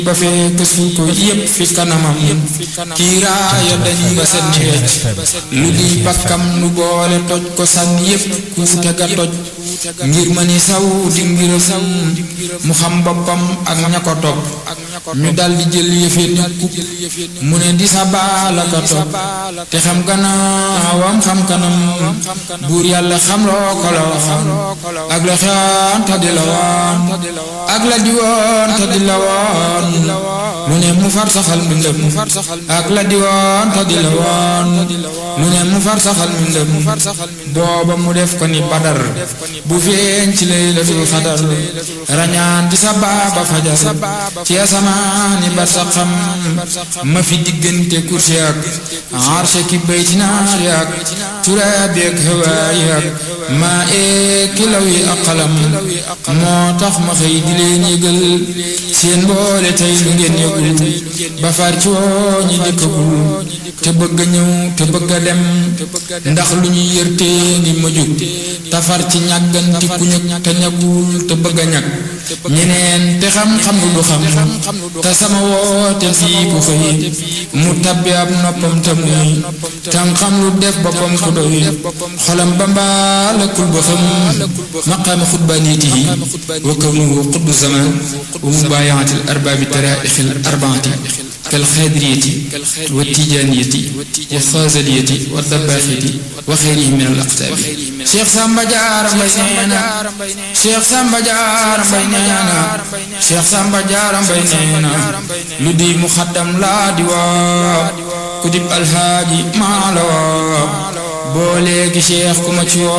ba fekk suul ko yépp fi kanamam kiiraaya dañ ba set ni wecc lu di bakkam nu boole toj ko sànni yépp kuute ga toj ngir ma ni saw di ngiram mu xam boppam ak ña ko topp ñu dal di jël yëfe ni kub mu ne di sa baala ka topp te xam gannaawam xam kanam buur yàlla xam loo ko la woon ak la xewoon te di la woon ak la di woon te di la woon lu ne mu far saxal mbindam ak la di woon te di la woon lu ne mu far saxal mbindam booba mu def ko ni badar bu feeñ ci laylatul xadar rañaan di sa baaba fajar ci asamaani bar sa xam ma fi diggante kursi ak arshe ki bayti naari ak turaabi ak hawaayi ak maa ee kilaw yi ak xalam moo tax ma xëy di leen yëgal seen boole tey lu ngeen yëgul ba far ci woo ñi dikkagul te bëgg a ñëw te bëgg a dem ndax lu ñu yërtee ngi ma jóg tafar ci ñàgganti ku ñëg te ñagul te bëgg a ñag ñeneen te xam-xam lu du xam te sama woote fii ku xëy mu tabbi ab noppam te muy tam xam lu def boppam ku doy xolam ba mbaalakul ba xam maqaama xutbaaniyatihi wa kawnuhu xutbu zaman wa mubaayaati al arbaabi taraixil arbaati kal xaadiriyati wa tijaaniyati wa xaazaliyati wa dabbaaxiyati wa xeyrihim min al aqtaabi Cheikh Samba Diarra Mbaye nee na Cheikh Samba Diarra Mbaye nee na Cheikh Samba Diarra Mbaye nee na lu di muxaddam laa di woo ku dib alhaaji maa la woo boo léegi Cheikh ku ma ci woo